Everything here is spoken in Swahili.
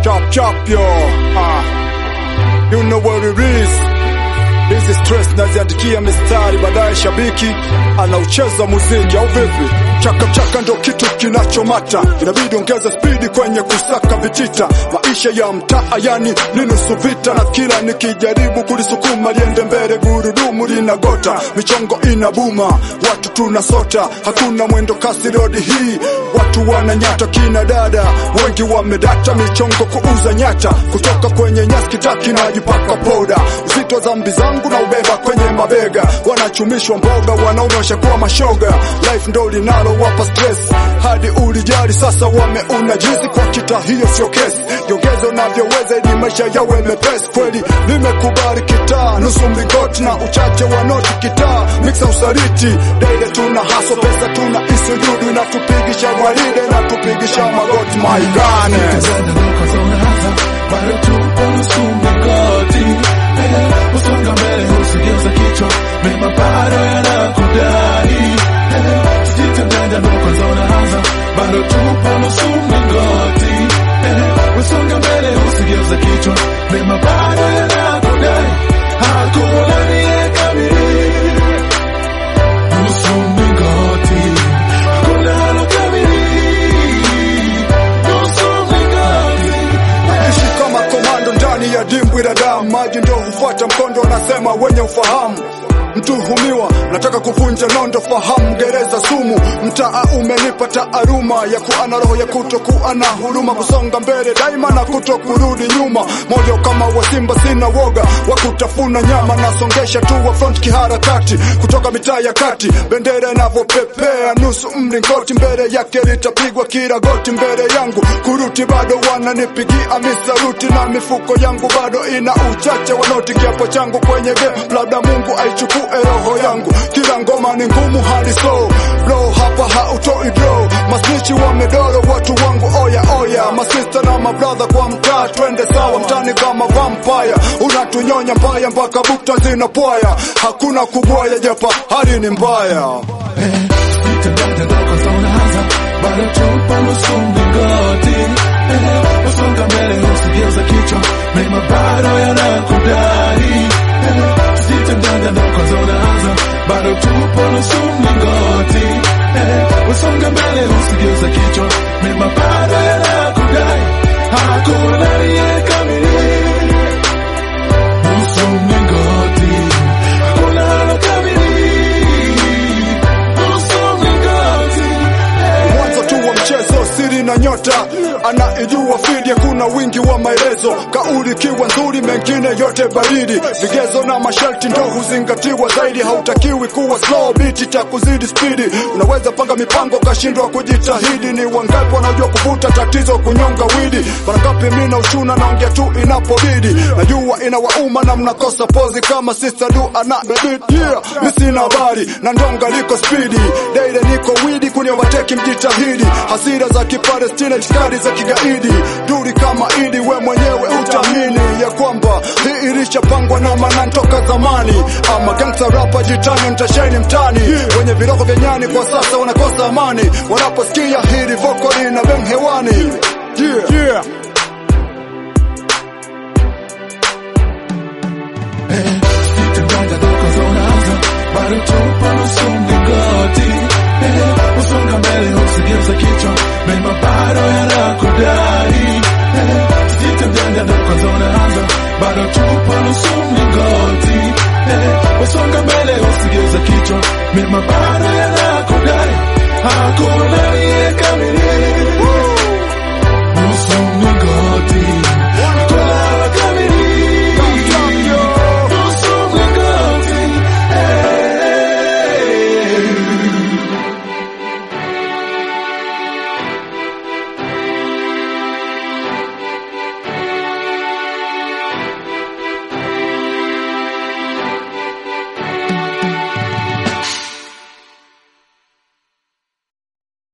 Chop chop yo. Ah. You know what it is. Hizi stress naziandikia mistari, baadaye shabiki anaucheza muziki au vipi? Chaka chaka ndo kitu kinachomata, inabidi ongeza spidi kwenye kusaka vitita. Maisha ya mtaa yani ni nusu vita, na kila nikijaribu kulisukuma liende mbele, gurudumu linagota, michongo inabuma, watu tunasota, hakuna mwendo kasi rodi hii, watu wananyata, kina dada wengi wamedata, michongo kuuza nyata, kutoka kwenye nyasi kitaki najipaka poda, uzito zambi zangu na ubeba kwenye mabega, wanachumishwa mboga, wanaonyesha kuwa mashoga, life ndo linalo wapa stress hadi ulijali sasa wameuna jizi kwa kita, hiyo sio kesi, jiongeze unavyoweza ili maisha yawe mepesi. Kweli nimekubali kitaa, nusu mlingoti na uchache wa noti kitaa, mixa usaliti daile, tuna haso pesa, tuna isujudu inatupigisha gwaride na tupigisha magoti maigane bado tupo nusu mlingoti, Eh, usonga mbele usigeuza kichwa, mema bado yanakudai, Eh, sijitendenda ndo kwanza unaanza, bado tupo nusu mlingoti, Eh, usonga mbele usigeuza kichwa, mema bado yanakudai, hakuna aliyekamili nusu mlingoti, hakuna alokamili nusu mlingoti. Ishi kama komando ndani ya dimbwi la damu, maji ndo hufuata mkondo, wanasema wenye ufahamu. Mtuhumiwa nataka kuvunja nondo, fahamu gereza sumu. Mtaa umenipa taaruma ya kuwa na roho ya kutokuwa na huruma, kusonga mbele daima na kuto kurudi nyuma. Moyo kama wa simba, sina woga wa kutafuna nyama, nasongesha tu wa front kiharakati, kutoka mitaa ya kati, bendera inavyopepea nusu mlingoti, mbele yake litapigwa kila goti, mbele yangu kuruti bado wananipigia misaruti, na mifuko yangu bado ina uchache wa noti, kiapo changu kwenye game, labda Mungu aichukue roho yangu, kila ngoma ni ngumu hadi so blow, hapa hautoi draw, masnichi wamedoro watu wangu, oya oya, masista na mabrother kwa mtaa, twende sawa mtani kama vampire, unatunyonya mbaya mpaka bukta zinapwaya, hakuna kubwaya japa, hali ni mbaya. Sijitendenda ndo kwanza unaanza, bado tupo nusu mlingoti, Eh, usonga mbele usigeuza kichwa, mema bado yanakudai, Eh, sijitendenda ndo kwanza unaanza, bado tupo nusu mlingoti, Eh, usonga mbele usigeuza kichwa, mema bado yanakudai, hakuna aliyekamili nusu mlingoti, hakuna alokamili nusu mlingoti. mwanzo tu wa mchezo, siri na nyota anaijua fidia, kuna wingi wa maelezo, kauli kiwa nzuri, mengine yote baridi, vigezo na masharti ndo huzingatiwa zaidi. Hautakiwi kuwa slow beat cha kuzidi spidi, unaweza panga mipango kashindwa kujitahidi. Ni wangapi wanajua kuvuta tatizo, kunyonga widi, mara ngapi mimi na ushuna naongea tu inapobidi, najua inawauma na mnakosa pozi kama sister du ana baby yeah, mimi sina habari na ndonga liko spidi, daily niko widi kuni overtake mjitahidi, hasira za kipalestina, itikadi za kigaidi, duri kama idi, we mwenyewe utamini ya kwamba hii ilishapangwa na maana toka zamani. Ama gangsta rapa jitani, mtasheni mtani, wenye virogo vya nyani kwa sasa wanakosa amani wanaposikia hili vokali na beng hewani yeah. Yeah. Sijitendenda ndo kwanza unaanza, bado tupo nusu mlingoti, Eh, usonga mbele usigeuza kichwa, mema bado yanakudai, Eh, sijitendenda ndo kwanza unaanza, bado tupo nusu mlingoti, Eh, usonga mbele usigeuza kichwa, mema bado yanakudai, hakuna aliyekamili